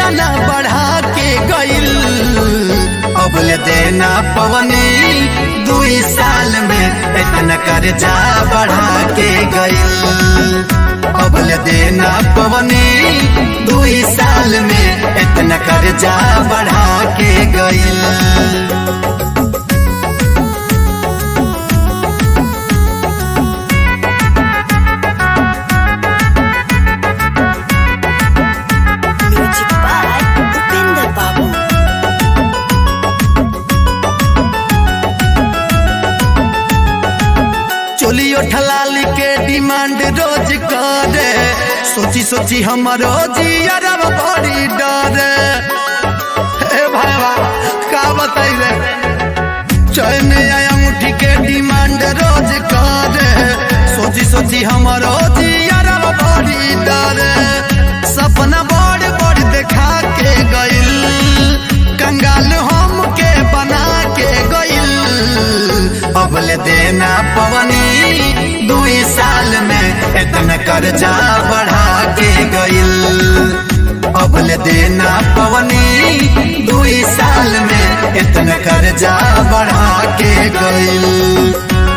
देना बढ़ा के गइल अबल देना पवनी दुई साल में इतना कर्जा बढ़ा के गइल अबल देना पवनी दुई साल में इतना कर्जा बढ़ा के गइल Music by Upinder Babu. चोलियो ठलाली के डिमांड रोज करे सोची सोची हमारो जियरब बड़ी डरे हे भाईवा का बताई रे चैन आया मुठी के डिमांड रोज करे सोची सोची हमारो जियरब बड़ी डरे सपना बड़ बड़ देखा के गइल कंगाल हम के बना के गइल अबल देना पवनी दुई साल में इतना कर्जा बढ़ा के गइल अबल देना पवनी दुई साल में इतना कर्जा बढ़ा के गइल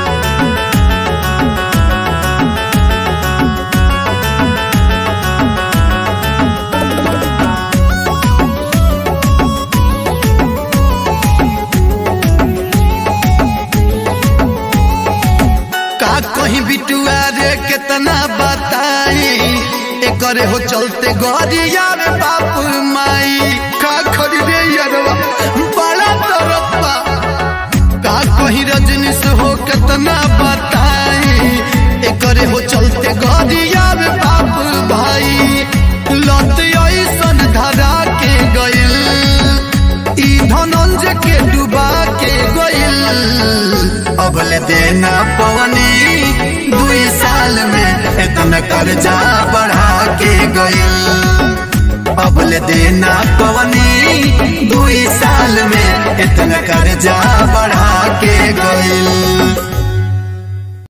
का कहीं बिटुआ रे कितना बताई एकरे हो चलते गरिया रे बाप माई का खरी रे यरवा बड़ा तरप्पा का कहीं रजनीश हो कितना बताई एकरे हो चलते गरिया रे बाप भाई लत ऐसन धरा के गइल ई धनंजय के डुबा के गइल अबल देना पवनी दुई साल में इतना कर्जा बढ़ा के गइल अबल देना पवनी दुई साल में इतना कर्जा बढ़ा के गइल